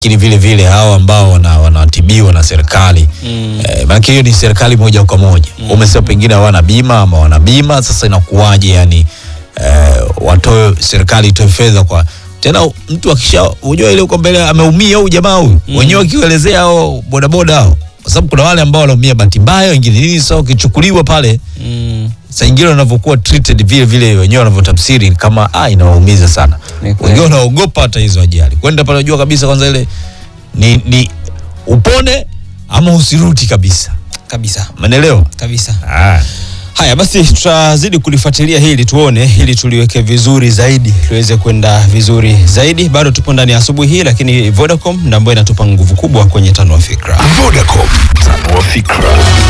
lakini vile vile hao ambao wana- wanatibiwa na serikali Mm. eh, maanake hiyo ni serikali moja kwa moja umesema pengine hawana bima ama wana bima sasa inakuwaje yani eh, watoe serikali itoe fedha kwa tena mtu akisha unajua ile uko mbele ameumia huyu jamaa huyu wenyewe wakielezea hao bodaboda hao kwa sababu kuna wale ambao wanaumia bahati mbaya wengine nini sasa ukichukuliwa pale Mm. saa ingine wanavyokuwa treated vile vile wenyewe wanavyotafsiri kama ah, inawaumiza sana Ni kweli. wengine wanaogopa hata hizo ajali kwenda pale unajua kabisa kwanza ile ni, ni upone ama usirudi kabisa Kabisa. umeelewa Kabisa. ah. Haya basi, tutazidi kulifuatilia hili tuone, ili tuliweke vizuri zaidi, tuweze kwenda vizuri zaidi. Bado tupo ndani ya asubuhi hii, lakini Vodacom ndio ambayo inatupa nguvu kubwa kwenye tano wa fikra. Vodacom, tanua fikra.